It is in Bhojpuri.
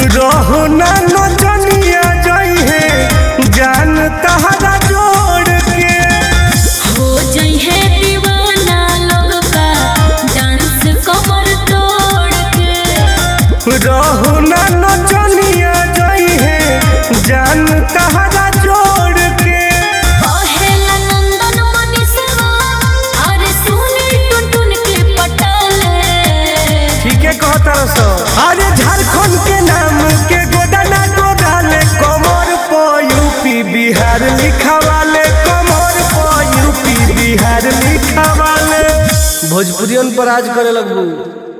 रहो ना नचनिया जई है जान तहरा जोड़ के हो जाई है दीवाना लोग का डांस कमर तोड़ के रहो ना नचनिया जई है जान तहरा जोड़ के पहेला नंदन मनीषवा अरे सुनी टुन टुन के पटाले ठीक है कहता सो अरे झारखंड के नाम के गोदाना गोदाले कमर पो यूपी बिहार लिखावाले कमर पो यूपी बिहार लिखावाले भोजपुरियन पर आज करे लगबू